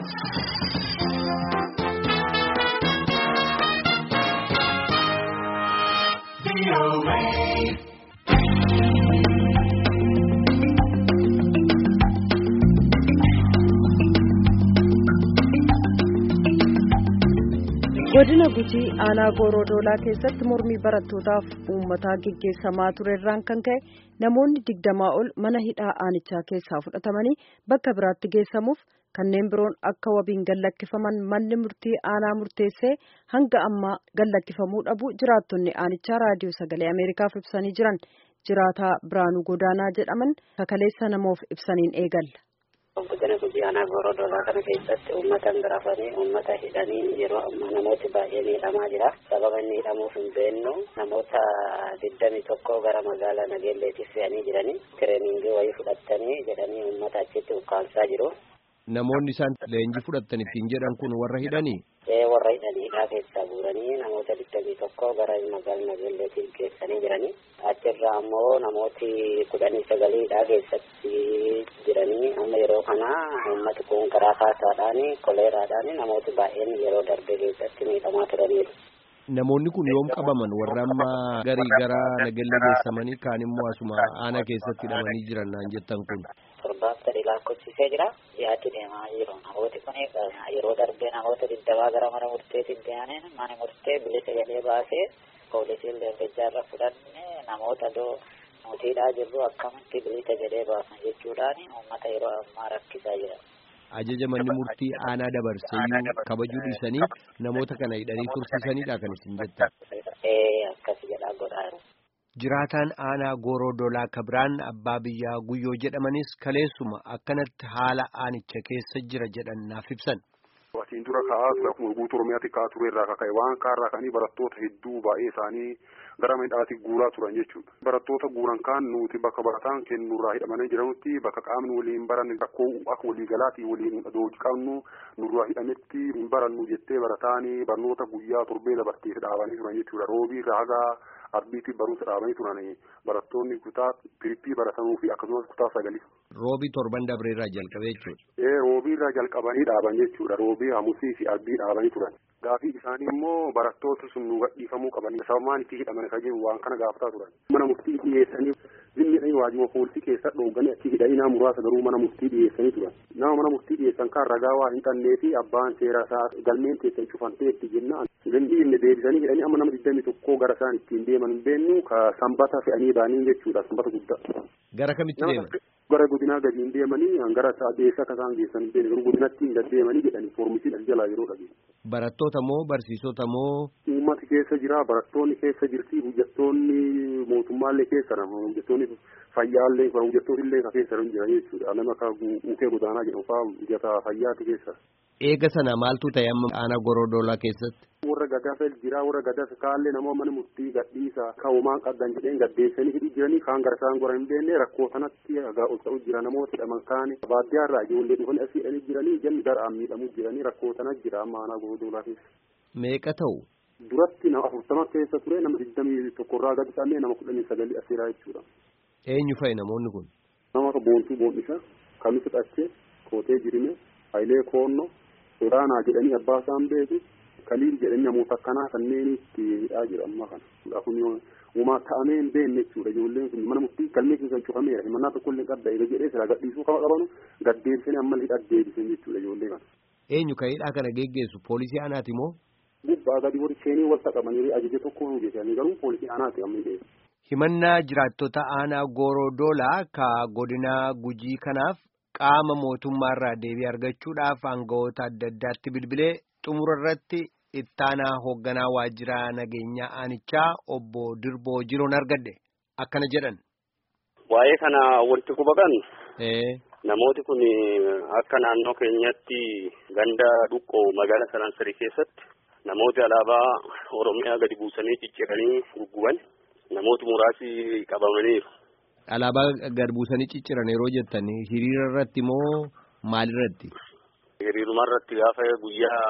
godina gujii aanaa goorodoolaa keessatti mormii barattootaaf uummataa geggeessamaa ture irraan kan ka'e namoonni digdamaa ol mana hidhaa aanichaa keessaa fudhatamanii bakka biraatti geessamuuf kanneen biroon akka wabiin gallakkifaman manni murtii aanaa murteessee hanga ammaa gallakkifamuu dhabu jiraattonni aanichaa raadiyoo sagalee ameerikaaf ibsanii jiran jiraataa biraanuu godaanaa jedhaman kakaleessa namoof ibsaniin eegalla. Godina gujii aanaa goorodoolaa kana keessatti uummata birafanii uummata hidhanii yeroo ammaa namooti baay'ee miidhamaa jira. Sababa inni hidhamuuf hin beeknu namoota digdami tokko gara magaalaa Nageelleetiif fe'anii jiranii tireeningii wayii fudhatanii jedhanii uummata achitti ukkaamsaa jiru. Namoonni isaan leenjii fudhatan ittiin jedhan kun warra hidhanii? Ee warra hidhaniidhaa keessaa buuranii namoota digdamii tokko gara magaalaa Nageelleetiif geessanii jiranii. Achirraa ammoo namooti kudhanii sagaliidhaa keessatti jiranii amma yeroo kana uummati kun karaa kaasaadhaan koleeraadhaan namooti baay'een yeroo darbe keessatti miidhamaa turaniiru. Namoonni kun yoom qabaman warra amma garii gara Nageellee geessamanii kaan immoo asuma aanaa keessatti hidhamanii jiran naan jettan kun. Torbaaf sadii lakkoofsisee jira. Dhiyaatti deemaa jiru. Namooti kun yeroo darbee namoota digdamaa gara mana murteetiin deemanii mana murtee bilisa jedhee baasee poolisiin leellichaarra fudhanne namoota doo mootiidhaa jirru akkamitti bilisa jedhee baasan jechuudhaan uummata yeroo ammaa rakkisaa jira. Ajaja manni murtii aanaa dabarseeyyuu kabajuu dhiisanii namoota kana hidhanii tursiisanidha kan isin jettan. Ee akkas jedhaa godhaa Jiraataan aanaa gooroo dolaa kabiraan abbaa biyyaa guyyoo jedhamanis kaleessuma akkanatti haala aanicha keessa jira jedhan naaf ibsan. Watiin dura ka'aa ture akkuma guutuu Oromiyaatti ka'aa ture irraa kaka'e waan kaarraa ka'anii barattoota hedduu baay'ee isaanii gara midhaatti guuraa turan jechuudha. Barattoota guuran kaan nuti bakka barataan kennurraa hidhamanii jiranutti bakka qaamni waliin baran rakkoo akka waliigalaatii waliin dooji qabnu nurraa hidhametti hin barannu jettee barataanii barnoota guyyaa torbee dabarteef dhaabanii turan jechuudha. Roobii irraa haga arbiitti barumsa dhaabanii turan barattoonni kutaa pirippii baratanuu fi akkasumas kutaa sagalii. Roobii torban dabree irraa jalqabee jechuudha. Ee roobii irraa jalqabanii dhaaban jechuudha. Roobii hamusii fi arbii dhaabanii turan. Gaafii isaanii immoo barattoota sun nu gadhiifamuu qaban sababaan itti hidhaman kan jiru waan kana gaafataa turan. Mana murtii dhiyeessanii zimmiidhaan waajjira poolisii keessa dhooganii achi hidhanii muraasa garuu mana murtii dhiyeessanii turan. Nama mana murtii dhiyeessan kan ragaa waa hin qabnee fi abbaan seera isaa galmeen teessan cufamtee itti jennaan. Gandiinne deebisanii hidhanii amma nama digdami tokkoo gara isaan ittiin deeman hin beennu ka sanbata fe'anii baanii jechuudha sanbata guddaa. Gara kamitti deeman? gara godinaa gadi hin deemanii gara deessa akka isaan geessan hin beekne godinatti hin gaddeemanii jedhanii foormisiin as jalaa yeroo dhabe. Barattoota moo barsiisota moo? Uummati keessa jira barattoonni keessa jirti hojjettoonni mootummaallee keessa nama hojjettoonni fayyaallee hojjettoonni illee keessa jira jechuudha nama akka mukee godaanaa jedhamu fa'aa hojjetaa fayyaati keessa. Eega sana maaltu ta'e amma aanaa gorodolaa keessatti? warra gadafel jira warra gadaf kaallee nama mana murtii gadhiisa ka'umaan qabdan jedheen gaddeessanii hidhii jiranii kaan gara isaan gora hin beekne rakkoo sanatti hagaa ol ta'u jira namoota hidhaman kaane baadiyyaa irraa ijoollee dhufanii asii hidhanii jiranii janni daraan miidhamuu jiranii rakkoo sana jira amma aanaa gorodolaa keessa. Meeqa ta'u? Duratti nama afurtama keessa ture nama digdamii tokkorraa gadi qabnee nama kudhanii sagalii asiraa jechuudha. Eenyu fa'i namoonni kun? Nama akka boontuu boondisa kamisu dhachee kootee jirime hayilee koonnoo sodaanaa jedhanii abbaa isaan beeku kaliin jedhanii namoota akkanaa kanneen itti hidhaa jira amma kana kun uumaa ta'amee hin beekne jechuudha ijoolleen kun mana murtii galmee keessa cufameera himannaa tokko illee qabda eega jedhee sila gadhiisuu kama qabanu gaddeebisanii amma hidhaa deebisan jechuudha ijoollee kana. Eenyu kan hidhaa kana geggeessu poolisii aanaati moo? Gubbaa gadi warri seenii wal qabanii ajaja tokko hojjetanii garuu poolisii aanaati amma hidhee. Himannaa jiraattota aanaa Goorodoolaa ka godina Gujii kanaaf qaama mootummaarraa deebii argachuudhaaf aangawoota adda addaatti bilbilee xumura irratti ittaanaa hoogganaa waajjira nageenyaa aanichaa obbo Dirboo Jiroon argadhe akkana jedhan. Waa'ee kana wanti quba Ee. namooti kun akka naannoo keenyatti ganda dhuqqoo magaalaa Sanansarii keessatti namooti alaabaa Oromiyaa gadi buusanii cicciranii gugguban namooti muraasi qabamaniiru. Alaabaa gad buusanii cicciran yeroo jettan hiriira irratti moo maalirratti? Hiriiruma irratti gaafa guyyaa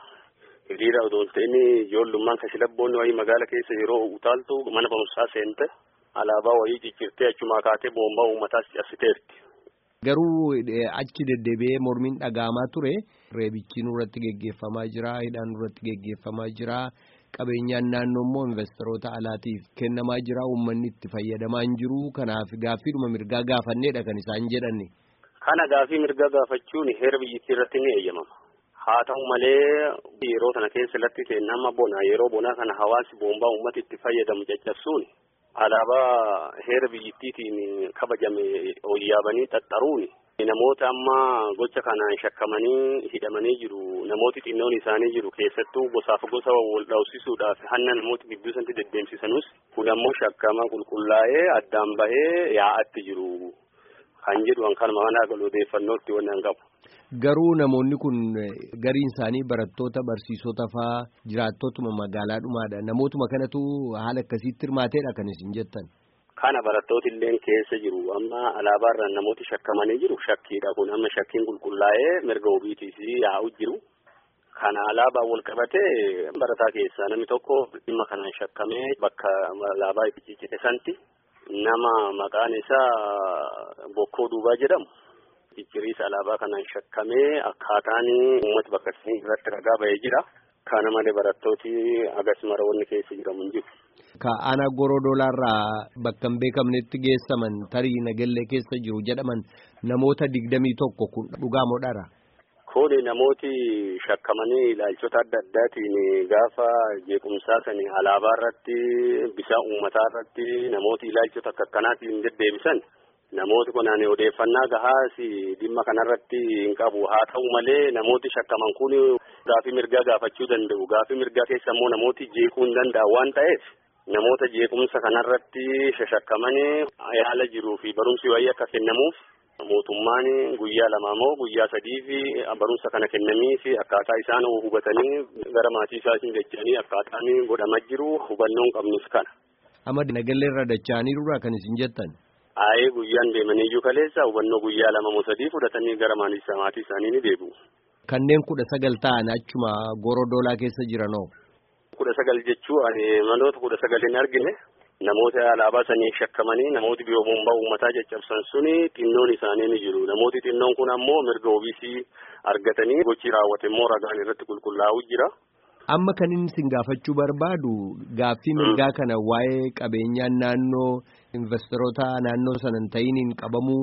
hiriira otoo hin ta'in ijoollummaan kashlabboonni wayii magaala keessa yeroo utaaltu mana barumsaa seente alaabaa wayii ciccirtee achumaa kaatee boombaa uummataas cabsiteerti. Garuu achi deddeebi'ee mormiin dhaga'amaa ture reebichi nurratti geggeeffamaa jira hidhaan nurratti geggeeffamaa jira qabeenyaan naannoo immoo investoroota alaatiif kennamaa jira uummanni itti fayyadamaa hin jiru kanaaf gaaffiidhuma mirgaa gaafanneedha kan isaan jedhanne. Kana gaaffii mirgaa gaafachuun heera biyyattii irratti ni eeyyamama. Haa ta'u malee yeroo kana keessatti nama bona yeroo bonaa kana hawaasi boombaa uummata itti fayyadamu caccabsuun alaabaa heera biyyattiitiin kabajame yaabanii xaxxaruun namoota amma gocha kanaan shakkamanii hidhamanii jiru namooti xinnoon isaanii jiru keessattuu gosaaf gosa wal dhawsisuudhaaf hanna namoota gidduu sanatti deddeemsisanus kun ammoo shakkama qulqullaa'ee addaan bahee yaa'atti jiru kan jedhu kanuma kana odeeffannootti waan qabu. Garuu namoonni kun gariin isaanii barattoota barsiisota faa jiraattotuma magaalaadhumaadha. Namootuma kanatu haala akkasiitti hirmaateedha kan isin jettan. Kana barattooti illee keessa jiru. Amma alaabaarraan namooti shakkamanii jiru. Shakkiidha kun amma shakkiin qulqullaa'ee mirga ofiitiis yaa'u jiru. Kana alaabaa wal qabatee barataa keessaa namni tokko dhimma kanaan shakkamee bakka alaabaa itti ciccite santi nama maqaan isaa Bokkoo Duubaa jedhamu. Cicciriisa alaabaa kanaan shakkamee akkaataan uummata bakka irratti ragaa bahee jira. Kana malee barattooti agas marawoonni keessa jiramu hin jiru. Ka aanaa gorodoolaarraa bakka hin beekamnetti geessaman tarii nagallee keessa jiru jedhaman namoota digdamii tokko kun dhugaa moo dhara? Kuni namooti shakkamanii ilaalchota adda addaatiin gaafa jeequmsaa sani alaabaa irratti bisaa uummataa irratti namooti ilaalchota akka akkanaatiin deddeebisan. Namooti kunaan odeeffannaa gahaas dhimma kanarratti hin qabu. Haa ta'u malee namooti shakkaman kun gaafii mirgaa gaafachuu danda'u. Gaafii mirgaa keessa immoo namooti jeequu hin danda'an waan ta'eef namoota jeequmsa kanarratti shashakkamanii yaala jiruu fi barumsi wayii akka kennamuuf mootummaan guyyaa lama moo guyyaa sadii fi barumsa kana kennamii fi akkaataa isaan hubatanii gara maatii isaatiin dacha'anii akkaataan godhamaa jiru hubannoo hin qabnus kana. Amma nagallee irra dacha'aniirudha kan isin jettan. Aayee guyyaan deemanii iyyuu kaleessa hubannoo guyyaa lama moo sadii fudhatanii gara maatii isaanii ni deebi'u. Kanneen kudha sagal ta'an achuma gorodoolaa keessa jiranoo. Kudha sagal jechuun manoota kudha sagal hin argine namoota alaabaa sanii shakkamanii namooti biroo bombaa uummataa caccabsan suni xinnoon isaanii ni jiru. Namooti xinnoon kun ammoo mirga ofiisii argatanii gochi raawwate immoo ragaan irratti qulqullaa'u jira. Amma kan inni isin gaafachuu barbaadu gaaffii mirgaa kana waa'ee qabeenyaan naannoo investoroota naannoo sana hin ta'iniin qabamuu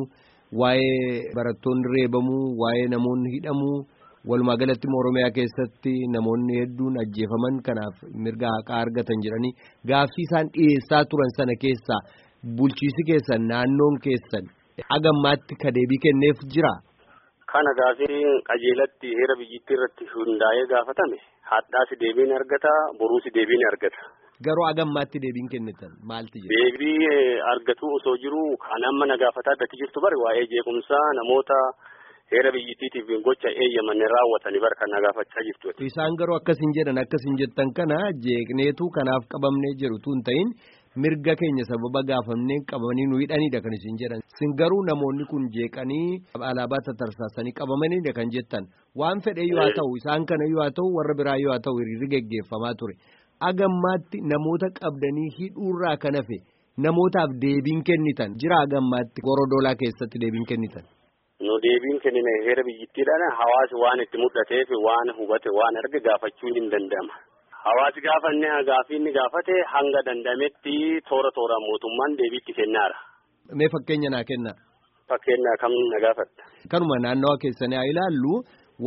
waa'ee barattoonni reebamuu waa'ee namoonni hidhamuu walumaa galatti Oromiyaa keessatti namoonni hedduun ajjeefaman kanaaf mirga haqaa argatan jedhanii gaaffii isaan dhiyeessaa turan sana keessaa bulchiisi keessan naannoon keessan agammaatti ka deebii kenneef jira. Kana gaafii qajeelatti heera biyyittii irratti hundaa'ee gaafatame hadhaasi deebiin argata boruusi deebiin argata. Garuu agammaatti deebiin kennitan maalti jira? Deebii argatu osoo jiru kan amma na gaafataa addatti jirtu bari waa'ee jeequmsaa namoota heera biyyittiitiif gocha eeyyaman raawwatanii bara kan na gaafachaa jirtu. Isaan garuu akkasin jedhan akkasin jettan kana jeeqneetu kanaaf qabamnee jiru tun ta'in mirga keenya sababa gaafamnee qabamanii nu hidhanidha kan isin jedhan. Isin garuu namoonni kun jeeqanii alaabaa tatarsaasanii qabamanidha kan jettan. Waan fedhe yoo haa ta'u isaan kana yoo haa ta'u warra biraa yoo haa ta'u hiriirri geggeeffamaa ture. Agammaatti namoota qabdanii hidhuurraa kan hafe namootaaf deebiin kennitan jira agammaatti gorodoolaa keessatti deebiin kennitan. Nu deebiin kennine heera biyyittiidhaan hawaasi waan itti mul'ateef waan hubate waan arge gaafachuun hin danda'ama. Hawaasi gaafa inni gaafii inni gaafate hanga danda'ametti toora tooraan mootummaan deebiitti kennaara. Mee fakkeenya naa kenna. Fakkeenya kam na gaafatta. Kanuma naannawa keessanii haa ilaallu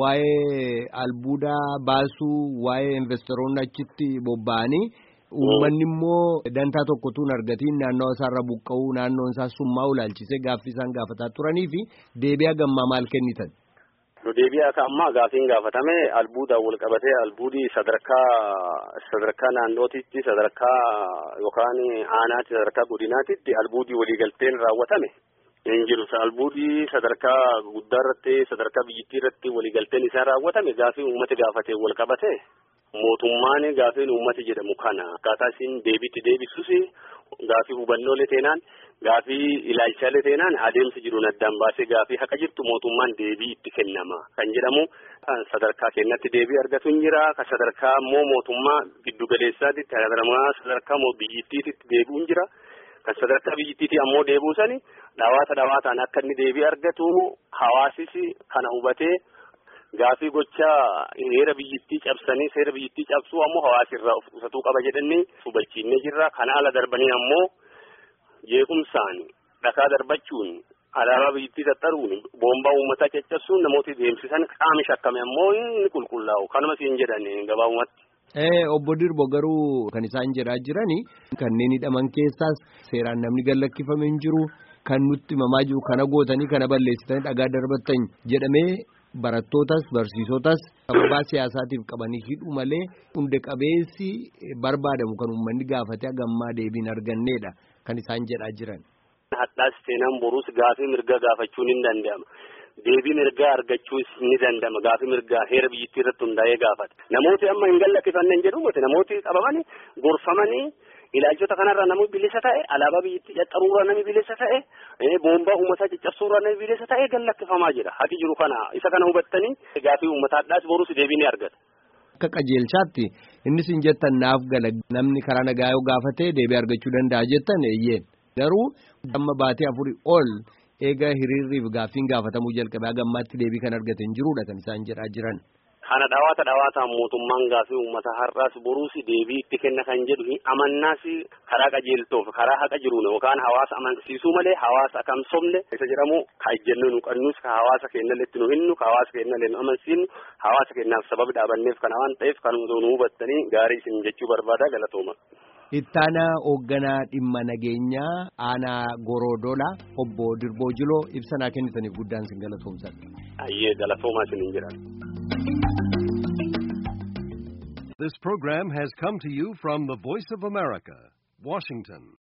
waa'ee albuudaa baasuu waa'ee investoroonni achitti bobba'anii uummanni immoo dantaa tokkotuun argatiin naannawa isaarra buqqa'uu naannoon isaa summaa ulaalchisee gaaffii isaan gaafataa turanii fi deebi'a gammaa maal kennitan. Nu deebi'a akka ammaa gaafiin gaafatame albuudaan wal qabatee albuudii sadarkaa sadarkaa naannootitti sadarkaa yookaan aanaatti sadarkaa godinaatitti albuudii waliigalteen raawwatame. hin jiru albuudii sadarkaa guddaa irratti sadarkaa biyyittii irratti waliigalteen isaa raawwatame gaafii uummata gaafatee wal qabate mootummaan gaafiin uummata jedhamu kana akkaataa isin deebiitti deebisuus gaafii hubannoolee teenaan gaafii ilaalchaalee teenaan adeemsa jiruun addaan baasee gaafii haqa jirtu mootummaan deebii itti kennama kan jedhamu sadarkaa kennatti deebii argatu hin jira kan sadarkaa immoo mootummaa giddugaleessaatti sadarkaa biyyittiitti deebi'u hin jira. kan sadarkaa biyyittiitii ammoo deebuusani dhawaata dhawaataan akka inni deebii argatu hawaasis kana hubatee gaafii gochaa heera biyyittii cabsanii seera biyyittii cabsuu ammoo hawaasirraa of qusatuu qaba jedhanii hubachiinnee jirra kana ala darbanii ammoo jeequmsaan dhakaa darbachuun alaabaa biyyittii tattaruun boombaa uummataa caccabsuun namooti deemsisan qaami shakkame ammoo inni qulqullaa'u kanuma siin jedhan gabaabumatti. Obbo Dirbo garuu kan isaan jedhaa jirani kanneen hidhaman keessaas seeraan namni gallakkifame hin jiru kan nutti himamaa jiru kana gootanii kana balleessitanii dhagaa darbattan jedhamee barattootas barsiisotas sababaa siyaasaatiif qabanii hidhu malee hunda qabeessi barbaadamu kan uummanni gaafatee hagammaa deebiin arganneedha kan isaan jedhaa jiran. Hadhaas seenaan boruus gaafii mirga gaafachuun hin danda'ama. deebii mirgaa argachuus ni danda'ama gaafii mirgaa heera biyyittii irratti hundaa'ee gaafata namooti amma hin gallakkifanne jedhu miti namooti qabamanii gorfamanii ilaalchota kanarraa namni bilisa ta'e alaabaa biyyittii caxxaruurraa namni bilisa ta'e boombaa uummataa caccabsuurraa namni bilisa ta'e gallakkifamaa jira hati jiru kana isa kana hubattanii gaafii uummataadhaas boruus deebii ni argata. Akka qajeelchaatti innis hin jettan naaf gala namni karaa nagaa yoo gaafate deebii argachuu danda'a jettan eeyyeen garuu amma baatee afurii ol. eega hiriirriif gaaffiin gaafatamuu jalqabee hagammaatti deebii kan argate hin jirudha kan isaan jedhaa jiran. Kana dhawaata dhawaataan mootummaan gaafii uummata har'aas boruus deebii itti kenna kan jedhu amannaas karaa qajeeltoof karaa haqa jiruun yookaan hawaasa amansiisuu malee hawaasa akkam somne isa jedhamu ka ejjennoo nu qabnus ka hawaasa keenyallee itti nu hinnu ka hawaasa keenyallee nu amansiisnu hawaasa keenyaaf sababa dhaabanneef kana waan ta'eef kan nu hubattanii gaarii isin jechuu barbaada galatooma. Ittaanaa hoogganaa dhimma nageenyaa aanaa Gorodoola obbo Dirboo Jiloo ibsa kennitaniif guddaan isin galatoomsan. Ayyee galatoomaa isin hin jedhan. This program has come to you from the Voice of America, Washington.